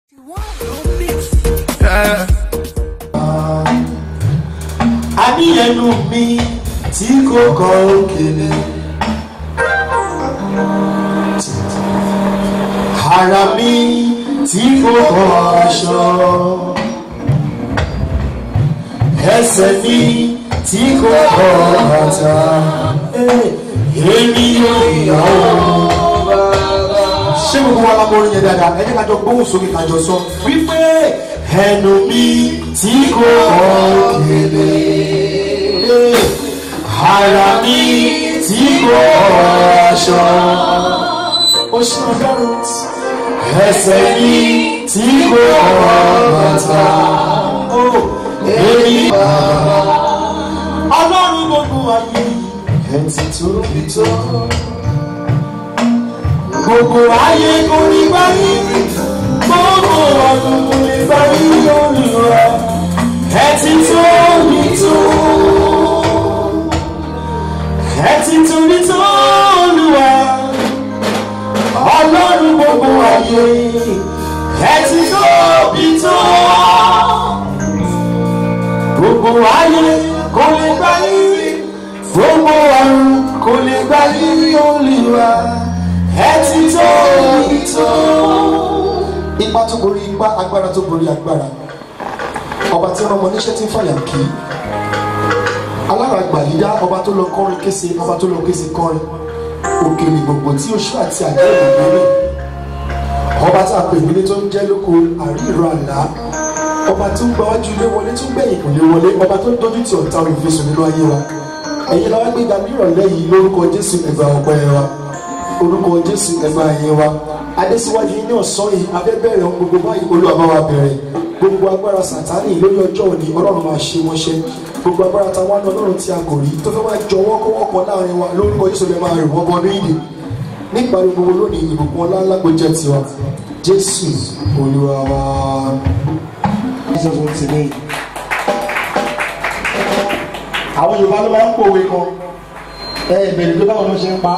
àníyànú mi tí kò kọ òkèlè ara mi tí kò kọ aṣọ ẹsẹ̀ mi tí kò kọ bàtà èmi yóò yà ó ṣé gbogbo wa lábọ́ orin yẹn dáadáa ẹ jẹ́ ká jọ gbóhùn sókè ká jọ sọ wípé ẹnu mi tí kò kọ òkèlè ara mi tí kò kọ aṣọ ó ṣe ọgọ́rùn ẹsẹ̀ mi tí kò kọ bàtà ó èmi ọlọ́run gbogbo ayé ẹ̀ ti tóbi tó gbogbo ayé kò ní báyìí gbogbo ọdún kò ní báyìí lórí rẹ ẹ ti tó mi tó ẹ ti tó mi tó olúwa ọlọ́run gbogbo ayé ẹ ti tó mi tó gbogbo ayé kò ní báyìí gbogbo ọdún kò ní báyìí olúwa ẹ ti tó mi tó. ipa tó borí ipa agbára tó borí agbára ọba tí wọn mọ níṣẹ́ tí ń fàyà kí alára gbàlídá ọba tó lọ kọrin kése ọba tó lọ kése kọrin òkèlè gbogbo tí oṣù àti àjẹ́ ìgbèrè ọba tí a pè nílé tó ń jẹ́ lóko àríìrọ àlá ọba tó ń gbáwájú ilé wọlé tó ń gbẹ̀yìn kò lè wọlé ọba tó ń dojú ti ọ̀tá olùfisùn nínú ayé wa ẹ̀yin làwọn gbéga nírọ̀lẹ́ yìí lórúkọ jésù ẹgbà ọ̀pẹ wa orúkọ jésù ẹgbà ẹ̀yẹ wa adésíwájú ní ọ̀sán yìí abẹ́bẹ̀rẹ̀ ohun gbogbo báyìí olúwa bá wa bẹ̀rẹ̀ gbogbo agbára sàtánì lórí ọjọ́ òní ọlọ́run máa ṣe wọ́n ṣe gbogbo agbára táwa ní ọlọ́run tí a kò rí tó fẹ́ máa jọ wọ́kọ́wọ́kọ́ láàrin wa lórúkọ jésù lè máa rìn wọ́n bọ́ ní ìdè nípa gbogbo lónìí ìbùkún ọlá ńlágbó jẹ́ tiwa jésù olúwa wa. Jesus wants to name. àwọn yorùbá ló máa ń pòwe kan ẹ ìbẹ̀rẹ̀ tó báwọn ló ṣe ń pa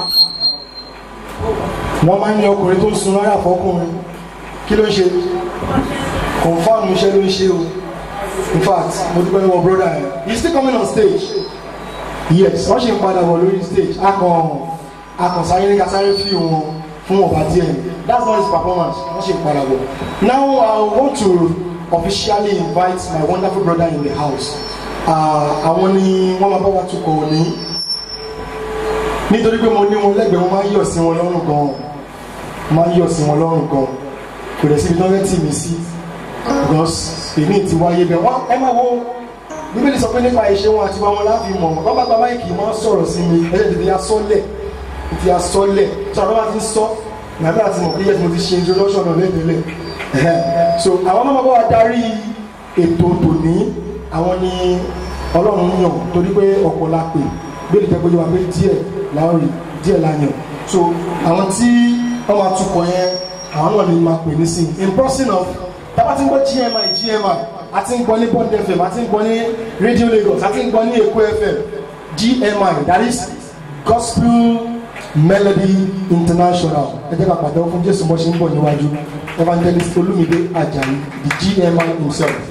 wọ́n máa ń ní ọkùnrin tó ń sun rárá fọkùnrin kí ló ń ṣe confam iṣẹ́ ló ń ṣe o in fact mo dúpẹ́ lọ́wọ́ broda ẹ̀ he is still coming on stage yes wọ́n ṣe ń padà bọ̀ lórí stage akàn akàn sáré ní kásáré fi wọn fún ọba díẹ̀ that's not his performance wọ́n ṣe ń padà bọ̀ now i want to officially invite my wonderful brother in the house àwọn ni wọ́n máa bá wa tukọ̀ òní nítorí pé mo ní wọn lẹ́gbẹ̀ẹ́ wọn máa ń yọ̀ sí wọn lọ́rùn gan máa ń yọ̀ sí wọn lọ́rùn gan kò dẹ̀ síbi tí wọ́n fẹ́ tì mí sí because èmi ti wáyé bẹ́ẹ̀ wọ́n ẹ máa wo bíbélì sọ pé nípa ìṣe wọn àti wọn láfi mọ̀ wọ́n bá gba máìkì máa ń sọ̀rọ̀ sí mi ẹ̀ tètè ya sọ́lẹ̀ tètè ya sọ́lẹ̀ tí àwọn bá ti ń sọ nàbẹ́ àti mọ̀ pé yẹ́ tí mo ti ṣe introduction náà lẹ́tẹ̀lẹ̀ so àwọn máa bá wa darí ètò tòní àwọn ni ọlọ́run yàn torí pé ọ̀pọ̀ la pè bẹ́ẹ̀ jẹ́ pé yóò wá pé díẹ̀ láòrì díẹ̀ la yàn so àwọn tí wọ́n máa tukọ̀ yẹn àwọn náà ni máa pè ní sí in person of tábà tí ń gbọ́ gmi gmi àti ń gbọ́ ní bond fm àti ń gbọ́ ní radio lagos àti ń gbọ́ ní èkó fm gmi that is gospel melody international ẹ jẹ́ ká pàdé fún jésù mọ́ ṣe ń bọ̀ níwájú evangelist olumide ajayi the gmi himself.